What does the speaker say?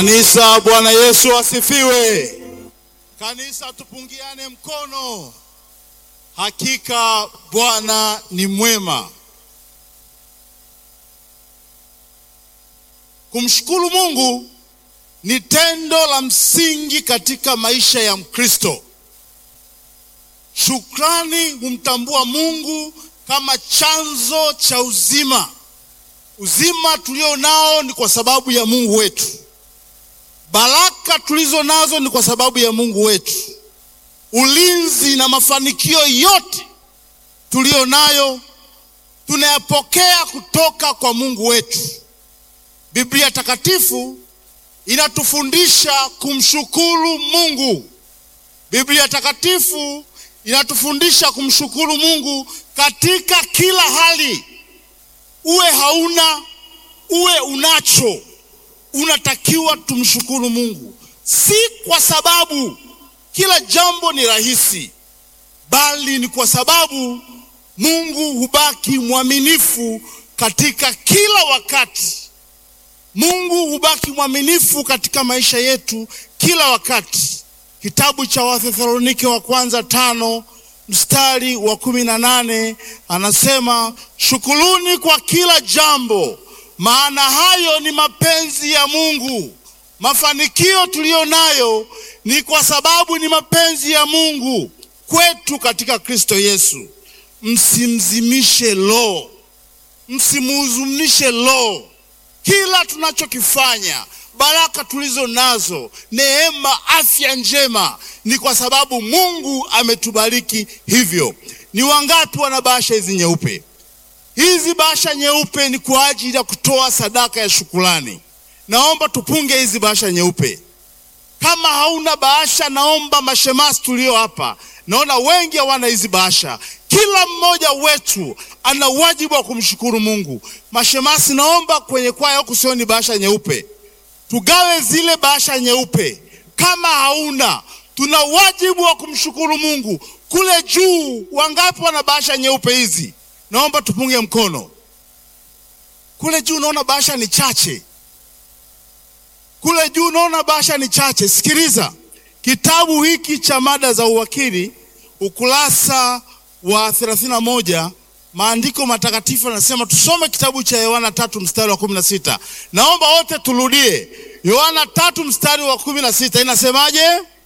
Kanisa, Bwana Yesu asifiwe. Kanisa, tupungiane mkono. Hakika Bwana ni mwema. Kumshukuru Mungu ni tendo la msingi katika maisha ya Mkristo. Shukrani humtambua Mungu kama chanzo cha uzima. Uzima tulio nao ni kwa sababu ya Mungu wetu. Baraka tulizo nazo ni kwa sababu ya Mungu wetu. Ulinzi na mafanikio yote tuliyo nayo tunayapokea kutoka kwa Mungu wetu. Biblia Takatifu inatufundisha kumshukuru Mungu. Biblia Takatifu inatufundisha kumshukuru Mungu katika kila hali. Uwe hauna, uwe unacho, unatakiwa tumshukuru Mungu, si kwa sababu kila jambo ni rahisi, bali ni kwa sababu Mungu hubaki mwaminifu katika kila wakati. Mungu hubaki mwaminifu katika maisha yetu kila wakati. Kitabu cha Wathesalonike wa kwanza tano mstari wa kumi na nane anasema shukuruni kwa kila jambo, maana hayo ni mapenzi ya Mungu. Mafanikio tuliyo nayo ni kwa sababu ni mapenzi ya Mungu kwetu katika Kristo Yesu. Msimzimishe roho, msimuhuzunishe roho. Kila tunachokifanya, baraka tulizo nazo, neema, afya njema, ni kwa sababu Mungu ametubariki hivyo. Ni wangapi wana bahasha hizi nyeupe? Hizi bahasha nyeupe ni kwa ajili ya kutoa sadaka ya shukrani. Naomba tupunge hizi bahasha nyeupe. Kama hauna bahasha, naomba mashemasi tulio hapa, naona wengi hawana hizi bahasha. Kila mmoja wetu ana wajibu wa kumshukuru Mungu. Mashemasi, naomba kwenye kwaya huku sioni bahasha nyeupe, tugawe zile bahasha nyeupe. Kama hauna, tuna wajibu wa kumshukuru Mungu. Kule juu, wangapi wana bahasha nyeupe hizi? Naomba tupunge mkono. Kule juu naona bahasha ni chache kule juu naona bahasha ni chache. Sikiliza, kitabu hiki cha mada za uwakili ukurasa wa 31 maandiko matakatifu yanasema tusome kitabu cha Yohana tatu mstari wa kumi na sita. Naomba wote turudie Yohana tatu mstari wa kumi na sita. Inasemaje?